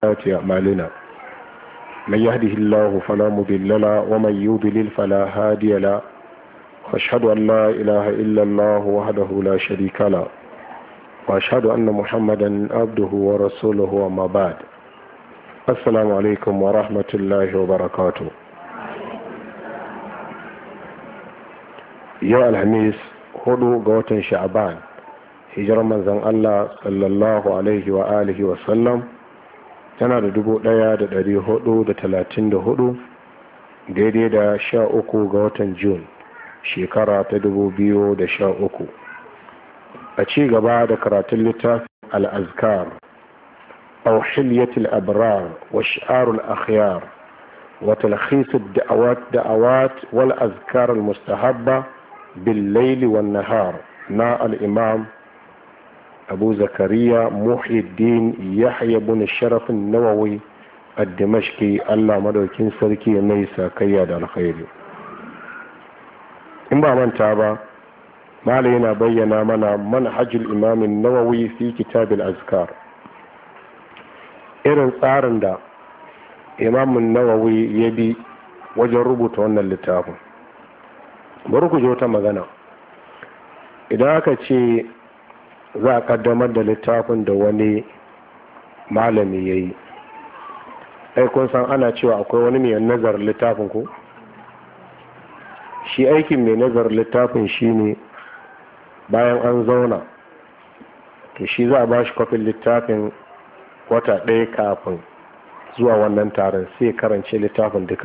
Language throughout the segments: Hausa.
سيئات أعمالنا من يهده الله فلا مضل له ومن يضلل فلا هادي له واشهد أن لا إله إلا الله وحده لا شريك له واشهد أن محمدا عبده ورسوله وما بعد السلام عليكم ورحمة الله وبركاته yau alhamis hudu ga watan sha'aban hijirar manzan Allah sallallahu alaihi wa alihi wa sallam tana da dubu daya da dari hudu da talatin da hudu daidai da sha uku ga watan Jun shekara ta dubu biyu da sha uku a ci gaba da karatun littafin al'azkar أو حلية الأبرار وشعار الأخيار وتلخيص الدعوات دعوات والأذكار المستحبة بالليل والنهار نا الإمام أبو زكريا محي الدين يحيى بن الشرف النووي الدمشقي الله مدوكين سركي نيسا كياد الخير إن با من تابا ما لينا بينا منا منهج الإمام النووي في كتاب الأذكار irin tsarin da imamun nawawi ya bi wajen rubuta wannan littafin bari ku wata magana idan aka ce za a kaddamar da littafin da wani malami ya yi kun san ana cewa akwai wani mai nazar littafin ko shi aikin mai nazar littafin shi ne bayan an zauna to shi za a ba shi kwafin littafin wata ɗaya kafin zuwa wannan taron sai karance littafin duka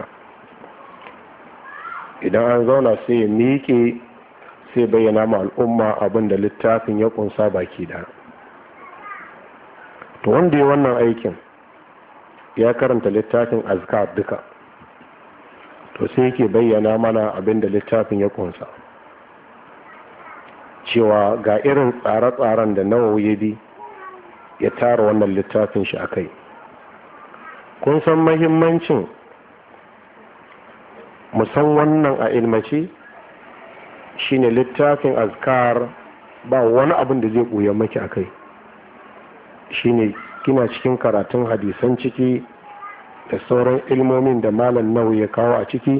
idan an zauna sai ya miƙe sai bayyana ma al'umma abin da littafin ya ƙunsa baki da to wanda ya wannan aikin ya karanta littafin azkar duka to sai yake bayyana mana abin da littafin ya ƙunsa cewa ga irin tsare-tsaren da nawa ya bi ya tara wannan littafin shi a kai kun san mahimmancin musan wannan a ilmace shine littafin azkar ba wani abin da zai ɓuya maki a kai shine kina cikin karatun hadisan ciki da sauran ilmomin da malam nau ya kawo a ciki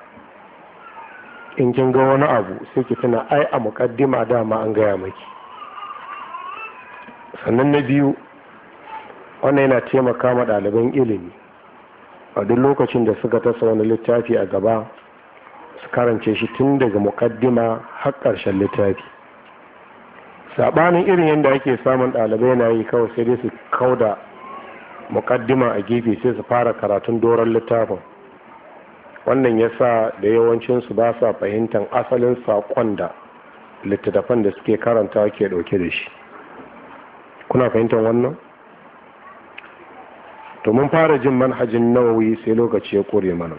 in kin ga wani abu sai ki tuna ai a muƙaddima dama an gaya maki sannan na biyu wannan yana taimaka ma ɗaliban ilimi a duk lokacin da suka tasa wani littafi a gaba su karance shi tun daga mukaddima har ƙarshen littafi saɓanin irin yadda ake samun ɗalibai na yi kawai sai dai su kauda mukaddima a gefe sai su fara karatun doron littafin wannan ya sa da yawancinsu ba sa fahimtar asalin saƙon da littattafan da suke karanta ke ɗauke da shi kuna fahimtar wannan to mun fara jin manhajin nawawi sai lokaci ya kore mana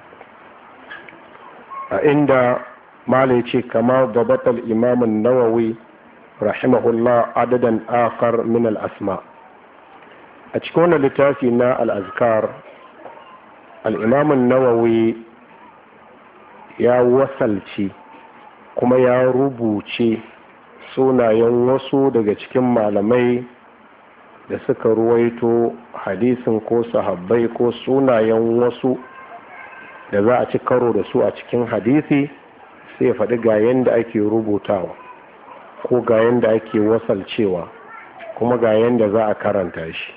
a inda mala ya ce kama gabatar imamun nawawi rahimahullah adadan akar min al'asma a cikin wannan littafi na al'azkar al'imamun nawawi ya wasalci kuma ya rubuce sunayen wasu daga cikin malamai da suka ruwaito hadisin ko sahabbai ko sunayen wasu da za a ci karo da su a cikin hadisi sai faɗi ga yadda ake rubutawa ko ga yadda ake wasalcewa kuma ga yadda za a karanta shi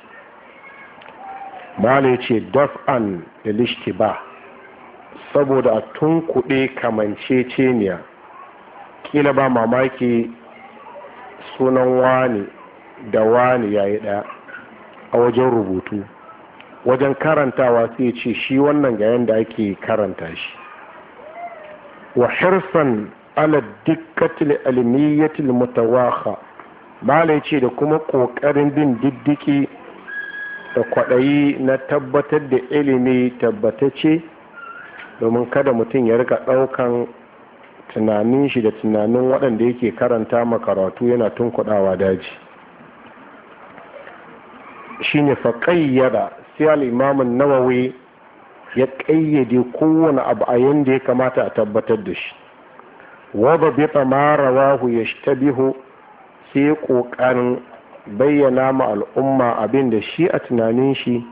mala ce daf'an da ba saboda a tunkuɗe kamanceceniya kila ba mamaki sunan wani da wani ya yi ɗaya a wajen rubutu wajen karantawa sai ce shi wannan ga yadda ake karanta shi wa hirsan ala dikkatil almiyyatil mutawaha malai ce da kuma ƙoƙarin bin diddiki da kwaɗayi na tabbatar da ilimi tabbatacce domin kada mutum ya rika ɗaukan tunanin shi da tunanin waɗanda yake karanta makaratu yana tunkuɗawa daji shine fa ƙayyada sai al'imamin nawawi ya ƙayyade kowane abu a yadda ya kamata a tabbatar da shi wadda bita ma rawahu ya shtabihu sai ƙoƙarin bayyana ma al'umma abin da shi a tunanin shi